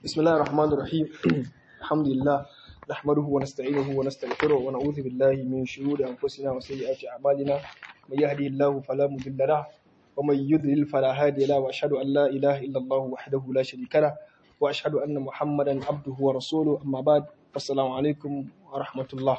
بسم الله الرحمن الرحيم الحمد لله نحمده ونستعينه ونستغفره ونعوذ بالله من شرور أنفسنا وسيئات أعمالنا من يهدي الله فلا مضل له ومن يضلل فلا هادي له وأشهد أن لا إله إلا الله وحده لا شريك له وأشهد أن محمدا عبده ورسوله أما بعد السلام عليكم ورحمة الله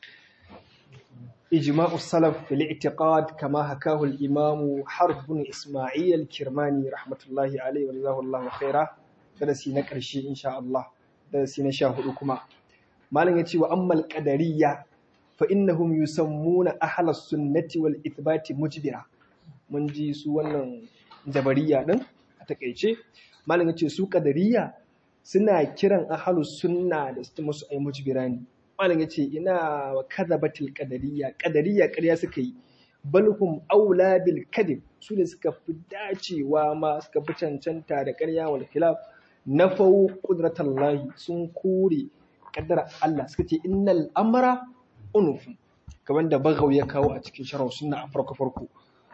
إجماع السلف في الاعتقاد كما حكاه الإمام حرب بن إسماعيل الكرماني رحمة الله عليه وجزاه الله خيرا درسي نكرشي إن شاء الله درسي نشاهدكما ما لن يتي وأما القدرية فإنهم يسمون أهل السنة والإثبات مجبرة من جي سوانا جبرية دن أتكيشي ما لن يتي سو قدرية suna kiran ahalus sunna da su musu ai mujbirani malam yace ina wa kadhabatil qadariyya qadariyya ƙarya suka yi balhum aula bil kadib su ne suka fi dacewa ma suka fi cancanta da ƙarya wal khilaf nafau qudratallahi sun kore kaddara Allah suka ce innal amra unuf kamar da bagaw ya kawo a cikin sharh sunna a farko farko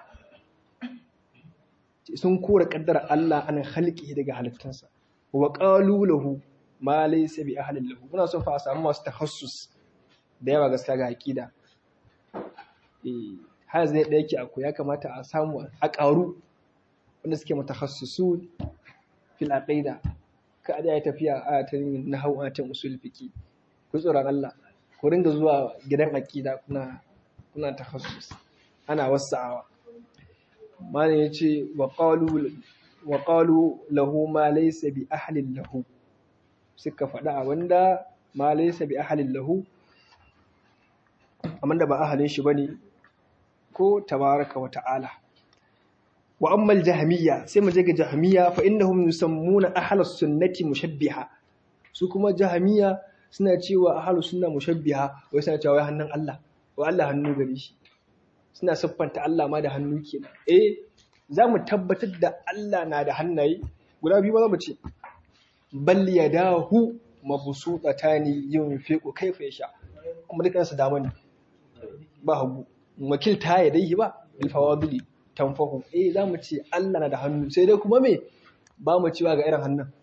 sun kore kaddara Allah an halki daga halittansa wa qalu lahu ma laysa bi ahlin lahu muna son fa a samu masu tahassus da yawa gaskiya ga aqida eh har zai da yake akwai ya kamata a samu a ƙaru wanda suke mutakhassisun fil aqida ka da ya tafiya a ta nahwu a ta usul fiqi ku tsoron Allah ku ringa zuwa gidan aqida kuna kuna takhassus ana wasa'awa malam yace wa qalu wa qalu lahu ma laysa bi ahlin lahu suka faɗa a wanda ma laysa bi ahlin lahu amma da ba ahalin shi bane ko tabaraka wa ta'ala wa amma al-jahmiyya sai mu je ga jahmiyya fa innahum yusammuna ahlus sunnati mushabbiha su kuma jahmiyya suna cewa ahlus sunna mushabbiha wai suna cewa wai hannun Allah wa Allah hannu gare shi suna siffanta Allah ma da hannu kenan eh za mu tabbatar da Allah na da hannaye guda biyu ba za mu ce bal yadahu mabsutatani yunfiqu kayfa yasha kuma dukkan su dama ne ba hagu wakilta ya dai ba bil fawadili tanfahu eh za mu ce Allah na da hannu sai dai kuma me ba mu cewa ga irin hannun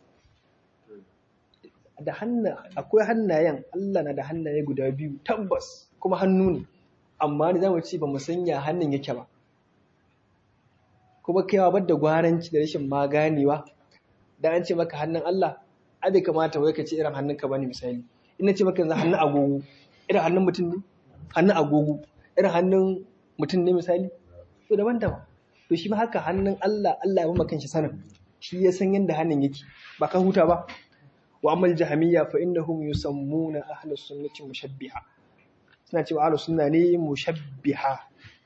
da hannu akwai hannayen Allah na da hannaye guda biyu tabbas kuma hannu ne amma ne za mu ce ba mu sanya hannun yake ba kuma kaiwa bar da gwaranci da rashin maganewa da an ce maka hannun Allah a bai kamata wai ka ce irin hannunka bane misali ina ce maka yanzu hannun agogo irin hannun mutum ne hannun agogo irin hannun mutum ne misali to daban-daban to shi ma haka hannun Allah Allah ya maka shi sanin shi ya san yadda hannun yake ba ka huta ba wa amal jahamiyya fa innahum yusammuna ahlus sunnati mushabbiha suna cewa ahlus sunna ne mushabbiha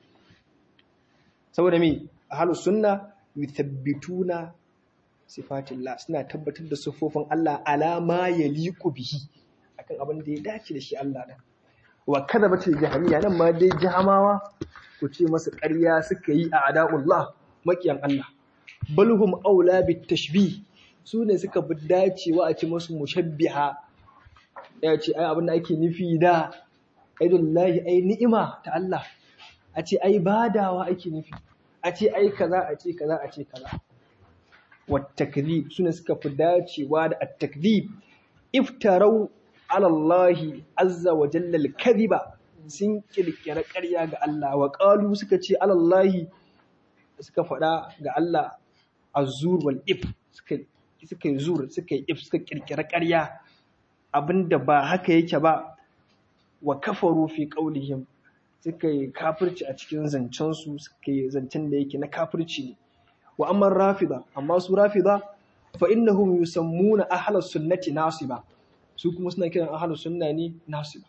saboda me ahlus sunna yuthabbituna sifatillah suna tabbatar da sifofin Allah alama ya liku bihi akan abin da ya dace da shi Allah din wa kadhabatil jahamiyya nan ma dai jahamawa ku ce masa ƙarya suka yi a ada'ullah makiyan Allah balhum aula bit tashbih su ne suka bi dacewa a ce masu mushabbiha ya ce ai abin da ake nufi da aidullahi ai ni'ima ta Allah a ce ai badawa ake nufi a ce ai kaza a ce kaza a ce kaza والتكذيب سنة سكف داتي واد التكذيب افتروا على الله عز وجل الكذب sun kirkira ƙarya ga Allah wa ƙalu suka ce alallahi suka faɗa ga Allah azur wal if suka yi zur suka yi if suka kirkira ƙarya abinda ba haka yake ba wa kafaru fi qaulihim suka yi kafirci a cikin zancensu suka yi zancen da yake na kafirci ne wa amma rafida amma su rafida fa innahum yusammuna ahlus sunnati nasiba su kuma suna kiran ahlus sunna ne nasiba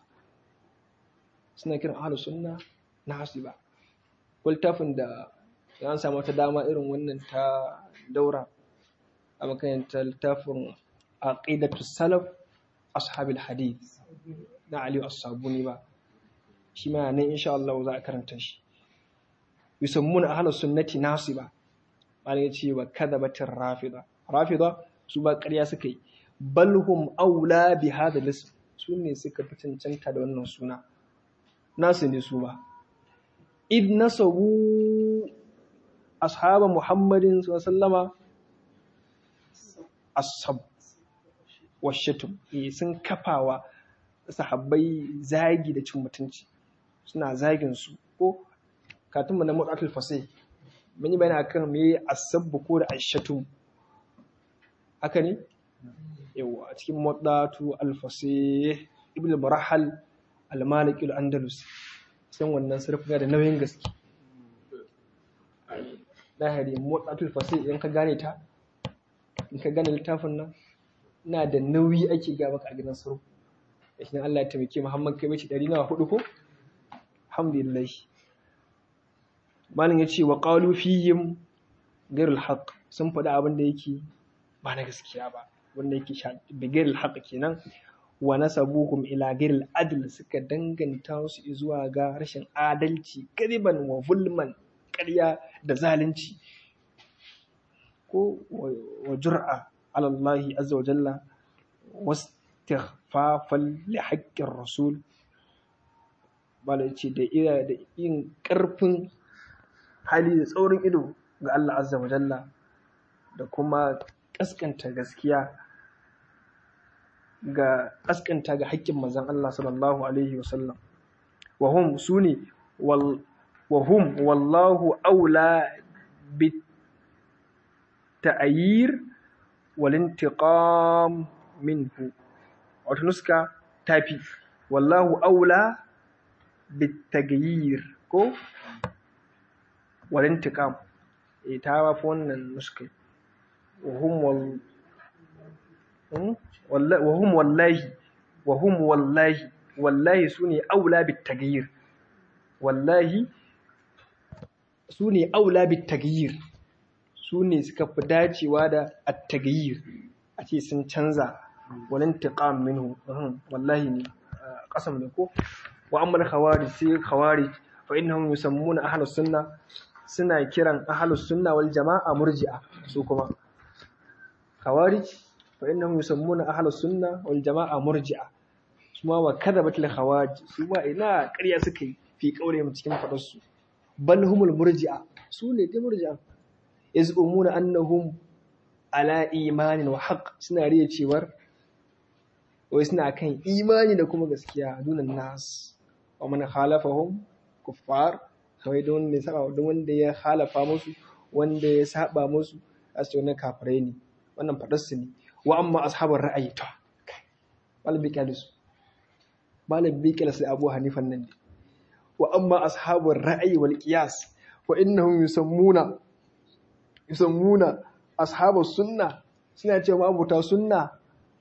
suna kiran ahlus sunna nasiba kultafin da an samu ta dama irin wannan ta daura a makarantar littafin aqidatu salaf ashabil hadith na Ali as-Sabuni ba shi ma nan insha Allah za a karanta shi yusammuna ahlus sunnati nasiba malam ya ce wa kadhabatir rafida rafida su ba ƙarya suka yi balhum aula bi hada lism su ne suka fi cancanta da wannan suna nasu ne su ba id nasabu ashaba muhammadin sallama asab washatum sun kafawa sahabbai zagi da cin mutunci suna zagin su ko katunmu na mutsatul fasai mun yi bayani akan me asabbu ko da ashatum haka ne yawa a cikin mutsatul alfasai ibn al-murahal al-maliki al-andalus san wannan sarfi da nauyin gaske lahari motsatul fasai idan ka gane ta in ka gane littafin nan na da nauyi ake ga maka a gidan sarfi da shi Allah ya taimake Muhammad kai bace 104 ko alhamdulillah malin yace wa qalu fihim ghairul haqq sun faɗi abin da yake ba na gaskiya ba wanda yake bi ghairul haqq kenan wa nasabuhum ila ghairil adl suka danganta su zuwa ga rashin adalci kariban wa zulman ƙarya da zalunci ko wa jur'a ala Allah azza wa jalla wastighfafan li haqqir rasul bala ce da ira da yin ƙarfin hali da tsaurin ido ga Allah azza wa jalla da kuma kaskanta gaskiya ga kaskanta ga haƙƙin manzon Allah sallallahu alaihi wasallam wa hum suni wal wa hum wallahu aula bit ta'yir wal intiqam minhu wato nuska tafi wallahu aula bit taghyir ko wal intiqam eh ta wafi wannan nuska wa hum wal wahum wallahi wahum wallahi wallahi sune aula bit taghyir wallahi sune aula bit taghyir sune suka fi dacewa da at taghyir a ce sun canza walan tiqam minhu wallahi ne kasam ne ko wa amma khawarij sai khawarij fa innahum yusammuna ahlus sunna suna kiran ahlus sunna wal jama'a murji'a su kuma khawarij فإنهم يسمون أهل السنة والجماعة مرجعة سما وكذبت الخواج سما إنا قرية سكي في قولهم cikin fadarsu bal humul murji'a su ne dai murji'a yazumuna annahum ala imanin wa haqq suna riya cewar wai suna kan imani da kuma gaskiya dunan nas wa man khalafahum kuffar kawai don ne saba don wanda ya halafa musu wanda ya saba musu asu wannan kafirai ne wannan fadarsu ne wa amma ashabar ra'ayi to malam bi kalisu malam bi kalisu abu hanifan nan wa amma ashabar ra'ayi wal qiyas wa innahum yusammuna yusammuna ashabus sunna suna cewa abuta sunna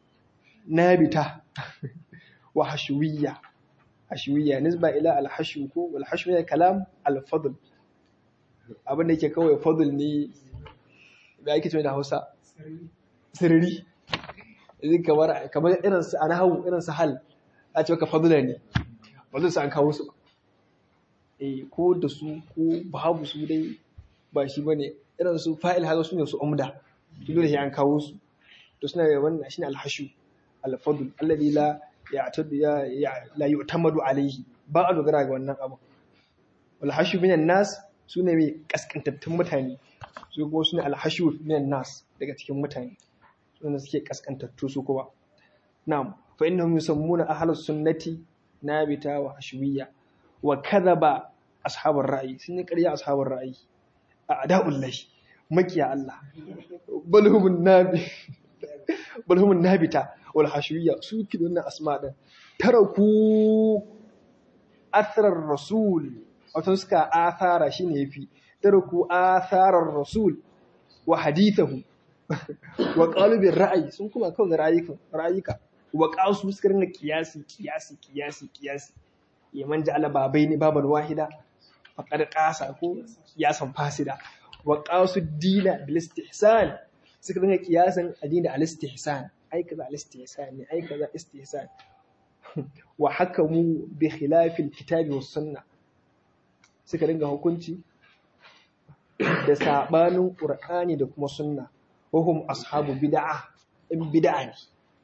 nabita wa hashwiyya hashwiyya nisba ila al hashw ko wal hashwiyya kalam al fadl abin da yake kawai fadl ne da ake cewa da Hausa sirri yanzu kamar kamar irin su a nahawu irin su hal a ce ka fadula ne ba zai an kawo su ba eh ko da su ko babu su dai ba shi bane irin su fa'il haka su ne su umda dole sai an kawo su to suna da wannan shine alhashu alfadl alladhi la ya'tadu ya la yu'tamadu alayhi ba a dogara ga wannan abu alhashu minan nas sune mai kaskantattun mutane su kuma sune alhashu minan nas daga cikin mutane wanda suke kaskantattu su kuma na'am fa innahum yusammuna ahlus sunnati nabita wa hashwiyya wa kadhaba ashabar ra'ayi sun yi ƙarya ashabar ra'ayi a ada'ul lahi makiya Allah bal humun nabi bal humun nabita wal hashwiyya su ki wannan asma din taraku athrar rasul wato suka athara shine yafi taraku atharar rasul wa hadithahu wa qalibin ra'ayi sun kuma kawai ga ra'ayika ra'ayika wa qasu suka ringa kiyasi kiyasi kiyasi kiyasi yaman ja'ala babaini baban wahida faqad qasa ko kiyasan fasida wa qasu dina bil istihsan suka ringa kiyasan addini al istihsan ai kaza al istihsan ne ai kaza istihsan wa hakamu bi khilafi al kitabi was sunna suka ringa hukunci da sabanin qur'ani da kuma sunna وهم أصحاب بدعة إن بدعة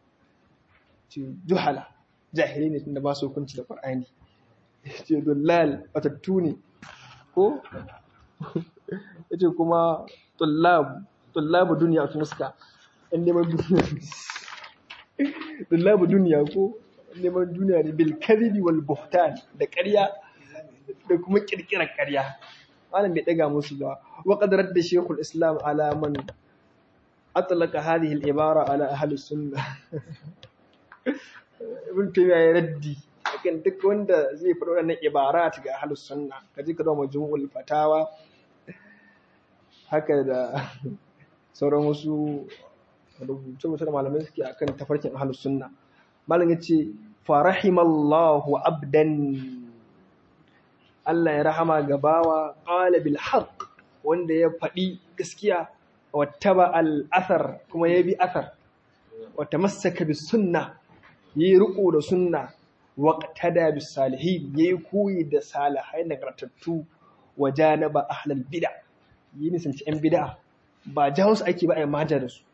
جهلة جاهلين إن ما سو كنت القرآن دلال وتتوني ko yace kuma tullab tullab duniya su muska in neman duniya dullabu duniya ko neman duniya ne bil kadhibi wal buhtan da ƙarya da kuma kirkirar ƙarya malam bai daga musu ba wa qad radda shaykhul islam ala man atlaqa hadhihi al ibara ala ahli sunnah ibn taymiya ya raddi akan duk wanda zai faɗo wannan ibarat ga ahli sunna kaje ka zama majmu'ul fatawa haka da sauran wasu rubuce-rubuce da malamai suke akan tafarkin ahlus sunna malam yace farahimallahu abdan Allah ya rahama ga bawa qala bil haqq wanda ya faɗi gaskiya wattaba al athar kuma ya bi athar wa tamassaka bis sunna yi riko da sunna waqtada bis salihin yayi koyi da salihai nagartattu wa janaba ahlal bid'a yi nisanci yan bid'a ba jawo su ake ba a yi mata da su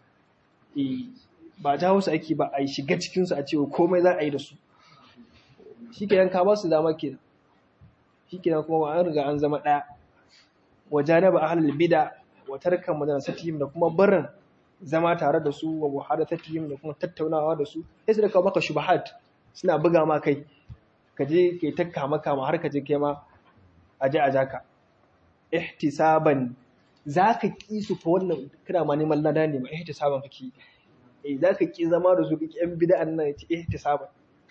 ba jawo su ake ba a yi shiga cikinsu a cewa komai za a yi da su shi ke yanka ba su dama ke shi ke kuma an riga an zama ɗaya waje na ba a halar bida wa tarkan madana satihim da kuma barin zama tare da su wa buhada satihim da kuma tattaunawa da su sai su da kawo maka shubahat suna buga ma kai ka je kai ta kama kama har ka je kai ma a je a jaka ihtisaban za ka ƙi su fa wannan kana ma neman lada ne ma ihtisaban kake eh za ka ƙi zama da su kake yan bid'an nan ce ihtisaban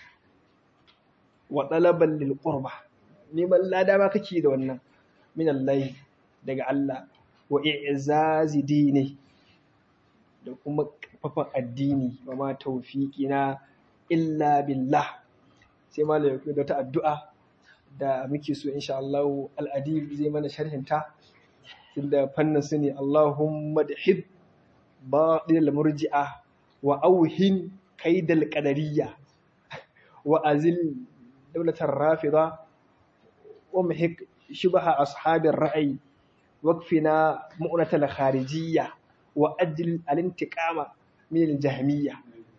wa talaban lil qurba neman lada ma kake da wannan min Allah daga Allah wa i'zazi dini da kuma kafafan addini wa ma tawfiqina illa billah sai malai da ta addu'a da muke so insha Allah al-adib zai mana sharhinta inda fannin su ne Allahumma da hib baɗin murji'a wa auhin kaidal qadariyya wa azil daulatar rafida wa muhik shubha ashabir ra'ayi wakfina mu'natal kharijiyya wa ajil al-intiqama min al-jahmiyya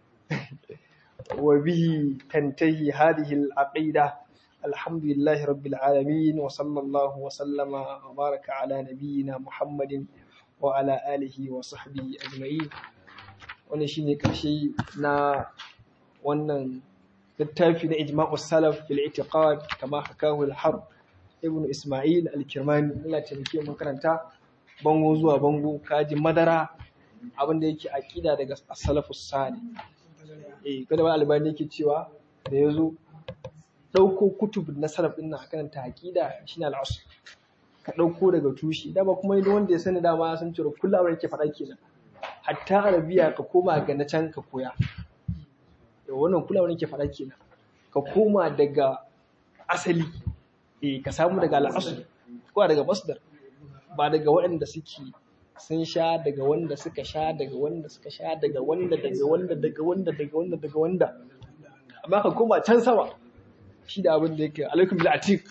wa bihi tantahi hadhihi al-aqida الحمد لله رب العالمين وصلى الله وسلم وبارك على نبينا محمد وعلى آله وصحبه أجمعين wannan shine karshe na wannan littafi na ijma'us salaf fil i'tiqad kama hakahu al-harb ibn isma'il al-kirmani Allah ta rike mun karanta bango zuwa bango kaji madara abin da yake aqida daga as-salafus salih eh kada wani albani yake cewa da yazo ɗauko kutub na salaf ɗin nan a karanta aƙida shi ne al'asu ka ɗauko daga tushe dama kuma yi wanda ya sani dama ya san cewa kullum abin yake faɗa kenan hatta arabiya ka koma ga na can ka koya da wannan kullum abin yake faɗa kenan ka koma daga asali eh ka samu daga al'asu ko daga masdar ba daga waɗanda suke sun sha daga wanda suka sha daga wanda suka sha daga wanda daga wanda daga wanda daga wanda daga wanda amma ka koma can sama shi da abin da yake alaikum bil atik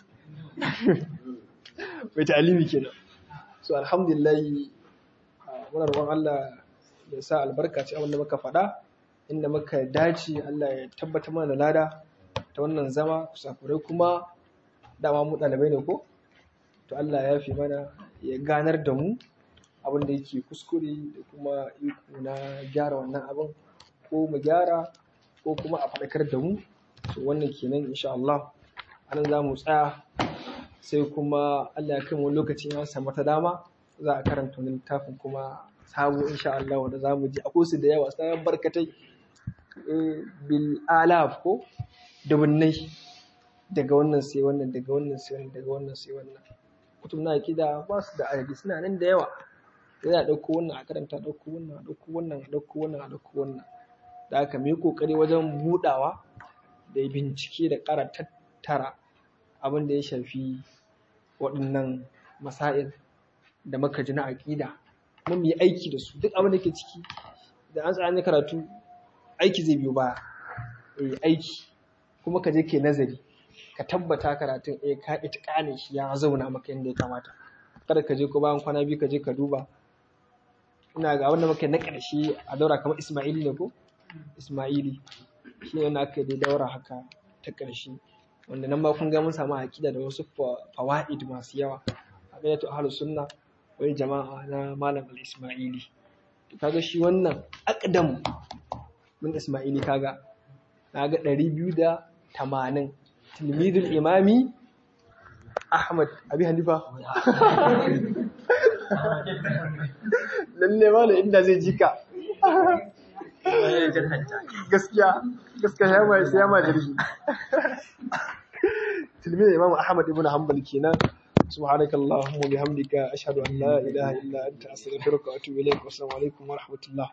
mai ta'alimi kenan so alhamdulillah muna roƙon Allah ya sa albarka ci abin da muka faɗa inda muka dace Allah ya tabbatar mana da lada ta wannan zama kusakurai kuma dama mu ɗalibai ne ko to Allah ya fi mana ya ganar da mu abin da yake kuskure da kuma iko na gyara wannan abin ko mu gyara ko kuma a faɗakar da mu to wannan kenan insha Allah anan za mu tsaya sai kuma Allah ya kai mu lokacin ya samu ta dama za a karanta wani littafin kuma sabo insha Allah wanda za mu ji akwai su da yawa sai barkatai bil alaf ko da wannan daga wannan sai wannan daga wannan sai wannan daga wannan sai wannan kutub na akida ba su da adadi suna nan da yawa yana ɗauko wannan a karanta ɗauko wannan a ɗauko wannan a ɗauko wannan a ɗauko wannan da haka mu yi ƙoƙari wajen buɗawa da bincike da ƙara tattara abin da ya shafi waɗannan masail da muka ji na aƙida mun yi aiki da su duk abin da ke ciki da an tsaya karatu aiki zai biyo baya eh aiki kuma ka je ke nazari ka tabbata karatun eh ka itiƙane shi ya zauna maka yadda ya kamata kada ka je ko bayan kwana biyu ka je ka duba ina ga wanda muka na ƙarshe a daura kamar Ismaili ne ko Ismaili shi ne aka yi daura haka ta ƙarshe wanda nan ma kun ga mun samu aƙida da wasu fawaid masu yawa aqidatu ahlus sunna wai jama'a na malam al-Ismaili to kaga shi wannan aqdam min isma'ili kaga naga 280 tilmidul imami ahmad abi hanifa lalle wala inda zai jika gaskiya gaskiya ya mai sai ya ma jirgi tilmidul imam ahmad ibn hanbal kenan سبحانك اللهم وبحمدك أشهد أن لا إله إلا أنت أستغفرك وأتوب إليك والسلام عليكم ورحمة الله